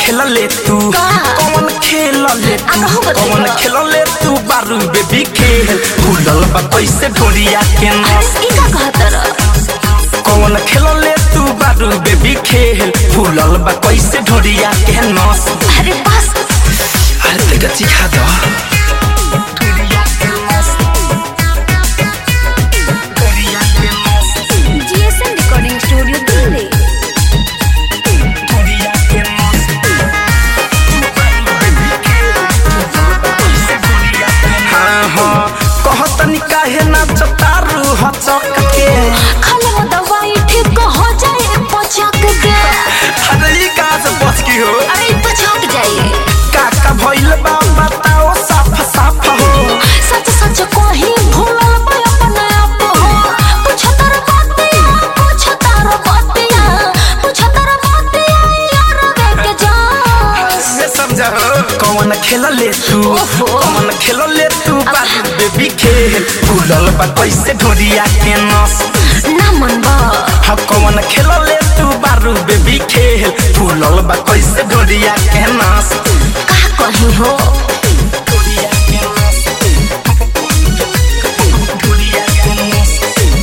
खेल ले तू का? कौन खेल ले आ, तू कहू बतैबा। कौन खेल ले तू बारू बेबी खेल फूलल बा कैसे ढोरिया के नस अरे ई का कहतर कौन खेल ले तू बारू बेबी खेल फूलल बा कैसे ढोरिया के नस अरे बस अरे तैका चिखा दो जीएसएम रिकॉर्डिंग स्टूडियो दिल्ली हाँ हाँ कहतनी काहे ना चतारू हचक के खाली वो दवाई ठीक हो जाए पचक के अरे ई कहाँ से बच की हो अरे ई पचक जाए काका भइल बा बताओ साफ साफ हो सच सच कोही भूलल बा अपने आप हो पुछतर बातिया पुछतर बातिया पुछतर बातिया यार वे के जा से समझा हो कौन खेल ले तू ओहो। कौन खेल ले तू बारू बेबी खेल फूलल बा कैसे ढोरिया के नस ना मन बा हाँ कौन खेल ले तू बारू बेबी खेल फूलल बा कैसे ढोरिया के नस का कही हो ढोरिया के नस ढोरिया के नस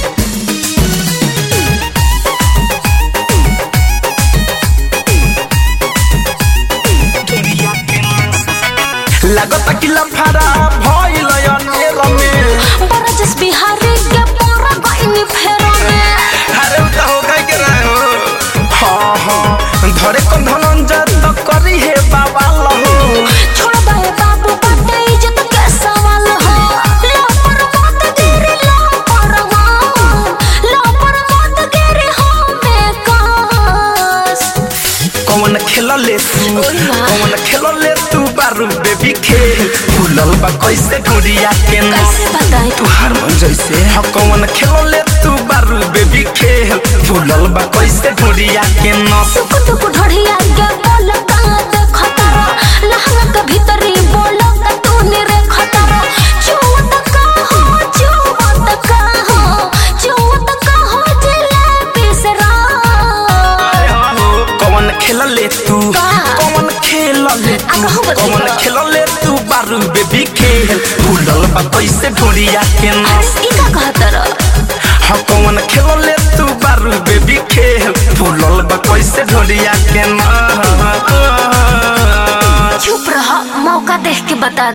ढोरिया के नस लागत कि लफारा भइल अनेर में बरजस बिहारी के पूरा गइनी फेरा में अरे उ त हो गई के रहे हो हाँ हाँ धरे को धनंजय तो करी है बाबा लहो छोड़ दे बाबू बाटे इज्जत के सवाल हो लो पर मत गिरी लो पर लो पर मत गिरी हो में कास कौन खेल ले तू ओए वाह। कौन खेल ले तू बारू बेबी खेल फूलल बा कैसे ढोरिया के नस कैसे बताई तू हारमोन जैसे हाँ कौन खेल ले तू बारू बेबी खेल फूलल बा कैसे ढोरिया के नस टुक टुक ढोढ़िया के बोल का देख तारा लहंगा के भीतरी बोल का तू निरे खतरा चुवत का हो चुवत का हो चुवत का हो जलेबी से रात कौन खेल ले तू का? कौन खेल ले आ, तू कहू बतैबा। कौन खेल ले तू बारू बेबी खेल फूलल बा कैसे ढोरिया के नस अरे ई का कहतर हाँ कौन खेल ले तू बारू बेबी खेल फूलल बा कैसे ढोरिया के नस चुप रह मौका देख के बता